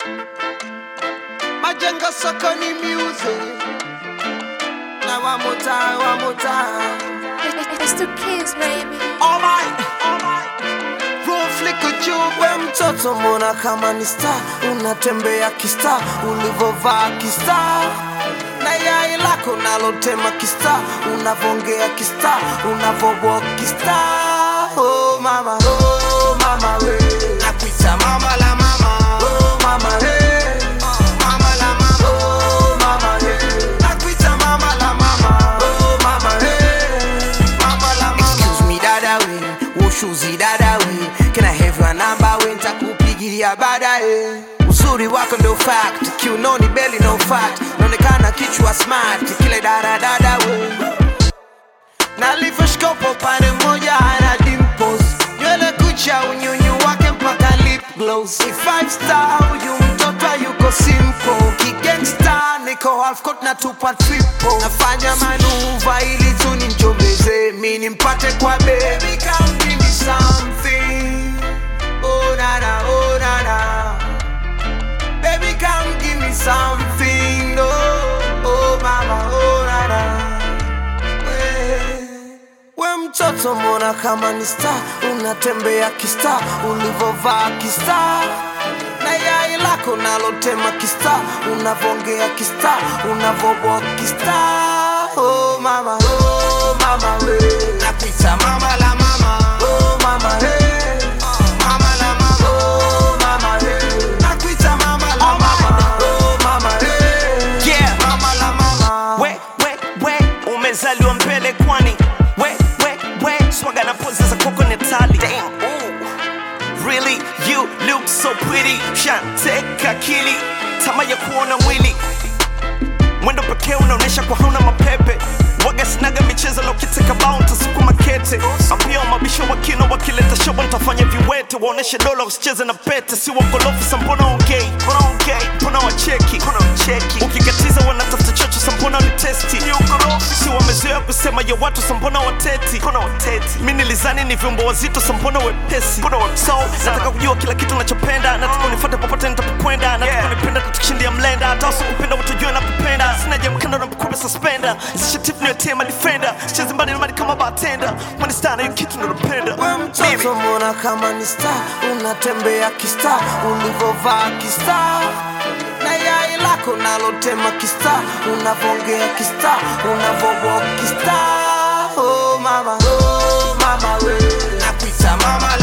Majengo sokoni music. Now one more time, one more time. It's the kids, baby. Alright, alright. Roho flicker juu, we mtoto mbona kama ni star, unatembea kista, ulivovaa kista na yai lako nalotema kista, unavongea kista, unavowalk kista. Oh mama, oh mama we, nakuita mama la mama, oh mama hey, mama la mama, oh mama hey, nakuita mama la mama, oh mama hey, mama la mama. Excuse me dada we, ushuzi dada we, can I have your number we, nitakupigilia baadaye. Uzuri wako ndo fact, kiunoni beli no fat, naonekana kichwa smart, kile dada dada we nalivyoshkopo pande moja ana dimples nywele kucha unyunyu wake mpaka lip gloss ni five star huyu mtoto yuko simple kigangsta niko half court na tupa triple nafanya manuva ili tu nimchombeze mi nimpate kwa baby come give me something oh nana oh nana baby come give me something oh oh mama oh nana we mtoto mbona kama ni star unatembea kista ulivovaa kista na yai lako nalotema kista unavongea kista unavoboa kista oh mama oh mama we nakuita mama la mama oh mama hey mama la mama oh mama hey nakuita mama la mama oh mama hey Yeah. mama la mama we we we umezaliwa mbele kwani we we we swaga na pozi za koko netali Damn, ooh. really you look so pretty shanteka akili tama ya kuona mwili mwendo pekee unaonyesha kwa hauna mapepe waga sinaga michezo na ukiteka bao ntasukuma kete apia mabisho wakino wakileta shobo ntafanya viwete waoneshe dola usicheze na pete si wakolofi sa mbona ongei mbona ongei mbona wacheki mbona wacheki ukikatiza wanatafuta chocho sa mbona ni testi ni ukorofi si wamezoea kusema ya watu sa mbona wateti mbona wateti mi nilizani ni vyombo wazito sa mbona wepesi mbona wa- so nataka kujua kila kitu nachopenda nataka unifuate popote nitapokwenda nataka unipenda tutukishindia mlenda hata usikupenda utajua nakupenda sina jamkando na mkupe suspenda zishatif niwetie madefenda chezi mbali na mali kama bartender mwanistana hiyo kitu nalopenda we mtoto mbona kama ni star unatembea kista ulivovaa kista na yai lako nalotema kista unavongea kista unavoboa kista oh mama oh mama we nakuita mama